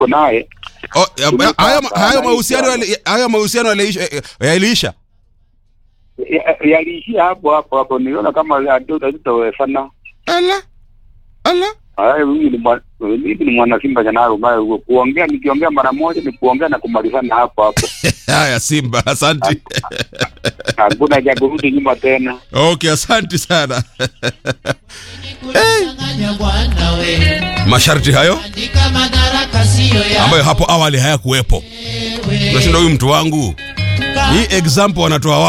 tuko naye Oh, ya- Tulipa hayo hapa, hayo na mahusiano hizo- yali- hayo mahusiano yaliisha eh, yaliisha ya- yaliishia hapo hapo hapo, niliona kama hatutawefana. ala ala Haya, mimi ni mwa- mimi ni mwana Simba Janaro, ambaye kuongea nikiongea mara moja ni kuongea na kumalizana hapo hapo, haya simba asante hakuna cha kurudi nyuma tena. okay asante sana Kudanganya bwana we, masharti hayo andika madaraka siyo ya ambayo hapo awali hayakuwepo wewe. unashinda huyu mtu wangu hii example wanatoa